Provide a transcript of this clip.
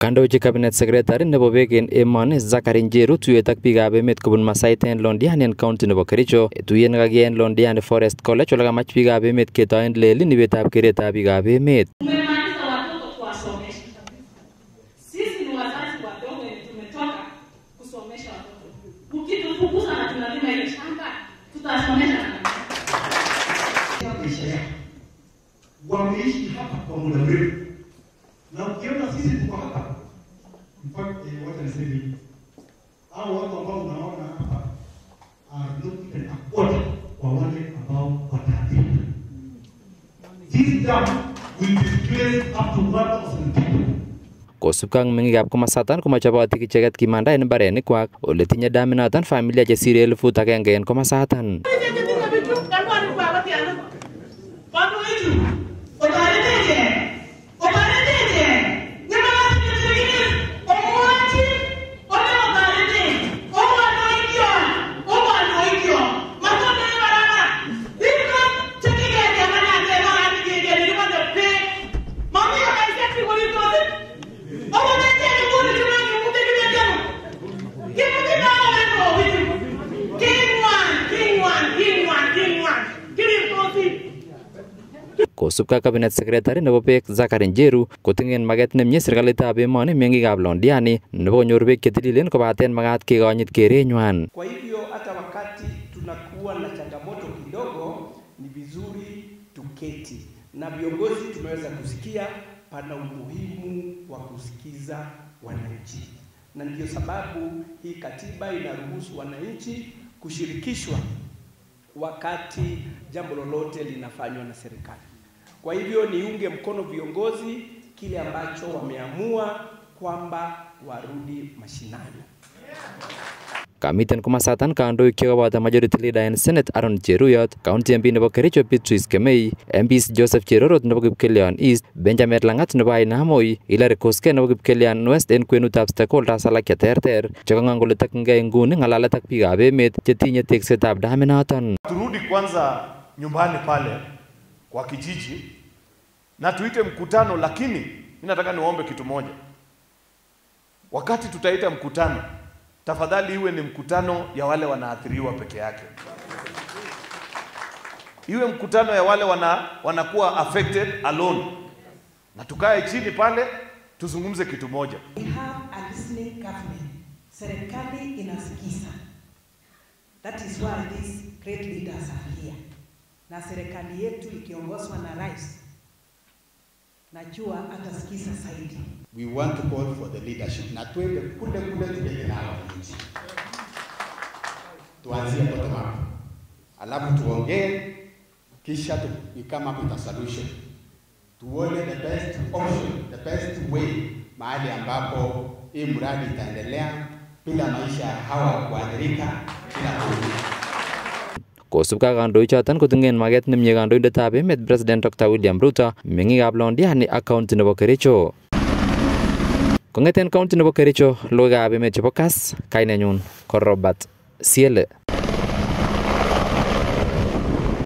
Kandochi cabinet secretary nebo beek en emoni Zachary Njeru tuyet ak biikab emet kobun Masait en Londiani en county nebo Kericho. Tuyet nekakiyai en Londiani Forest College ole kamach biikab emet ketoen lelin ibetab keretab biikab emet. Umemaliza watoto kuwasomesha. Sisi ni wazazi wadogo wenye tumetoka kusomesha watoto. Ukitufukuza na tunalima ile shamba, tutasomesha na maisha yao wameishi hapa kwa muda mrefu, na ukiona sisi tuko hapa mpaka eh, wacha niseme hivi, hao watu ambao unaona hapa are not even a quarter kwa wale ambao wataathirika. This dam will displace up to 1,000 people. Kosubkei ak meng'ikab komasatan komochobotin icheket kimanda en mbarenikwak ole tinye daminoton familia chesire elfut agenge en komasatan. King one, king one, king one, king one, king one. Kosubkei ak cabinet secretary nebo beek Zachary Njeru koting'en maket nemie serikalitab emoni meng'ikab Londiani nebo konyor beek chetililen kobaten makat kekonyit kerenywan. Kwa hivyo hata wakati tunakuwa na changamoto kidogo, ni vizuri tuketi na viongozi. Tumeweza kusikia pana umuhimu wa kusikiza wananchi, na ndiyo sababu hii katiba inaruhusu wananchi kushirikishwa wakati jambo lolote linafanywa na serikali. Kwa hivyo niunge mkono viongozi kile ambacho wameamua kwamba warudi mashinani. Kamiten komasatan kandoik chekoboto majority leader en Senate Aaron Cheruyot, County MP nebo Kericho Beatrice Kemei, MPs Joseph Cherorot nebo Kipkelion East, Benjamin Langat nebo Ainamoi, Hilary Koskei nebo Kipkelion West en kwenutab stakeholders alak cheterter chekang'ang kole tokyingei nguni ng'alalet ak biikab emet chetinye teksetab daminoton. turudi kwanza nyumbani pale kwa kijiji na tuite mkutano, lakini mimi nataka niwaombe kitu moja. Wakati tutaita mkutano, tafadhali iwe ni mkutano ya wale wanaathiriwa peke yake, iwe mkutano ya wale wana, wanakuwa affected alone, na tukae chini pale tuzungumze kitu moja. We have a listening government. Serikali inasikiza. That is why these great leaders are here. Na serikali yetu ikiongozwa na rais, najua atasikiza zaidi. we want to call for the leadership na twende kule kule tujenge nao wananchi, tuanzie bottom up, alafu tuongee, kisha tu, we come up with a solution, tuone the best option, the best way, mahali ambapo hii mradi itaendelea bila maisha ya hawa kuathirika bila kurudi. Kosubkei ak kandoichoton koting'en maket nemie kandoindetab emet President Dr. William Ruto, meng'ikab Londiani ak county nebo Kericho. Kong'eten county nebo Kericho, logoiwekab emet chebo Kass, kainenyun ko Robert Siele.